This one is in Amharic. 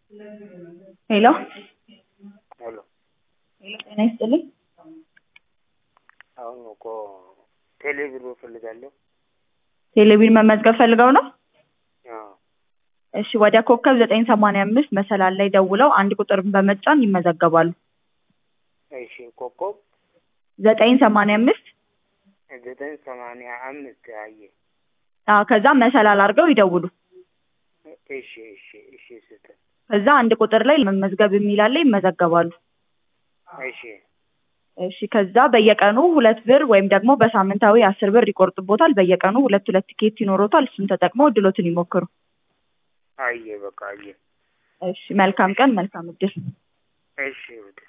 ሄሎ ሄሎ ሄሎ ጤና ይስጥልኝ። አሁን እኮ ቴሌብር እፈልጋለሁ። ቴሌቪዥን መመዝገብ ፈልገው ነው? አዎ እሺ ወደ ኮከብ ዘጠኝ ሰማንያ አምስት መሰላል ላይ ደውለው አንድ ቁጥር በመጫን ይመዘገባሉ። እሺ ኮከብ ዘጠኝ ሰማንያ አምስት ዘጠኝ ሰማንያ አምስት አየ አዎ ከዛ መሰላል አድርገው ይደውሉ። እሺ እሺ እሺ ስትል ከዛ አንድ ቁጥር ላይ መመዝገብ የሚል አለ ይመዘገባሉ። እሺ እሺ ከዛ በየቀኑ ሁለት ብር ወይም ደግሞ በሳምንታዊ አስር ብር ይቆርጥቦታል። በየቀኑ ሁለት ሁለት ቲኬት ይኖሮታል። እሱን ተጠቅመው እድሎትን ይሞክሩ። አየ በቃ አየ እሺ መልካም ቀን፣ መልካም እድል። እሺ ወደ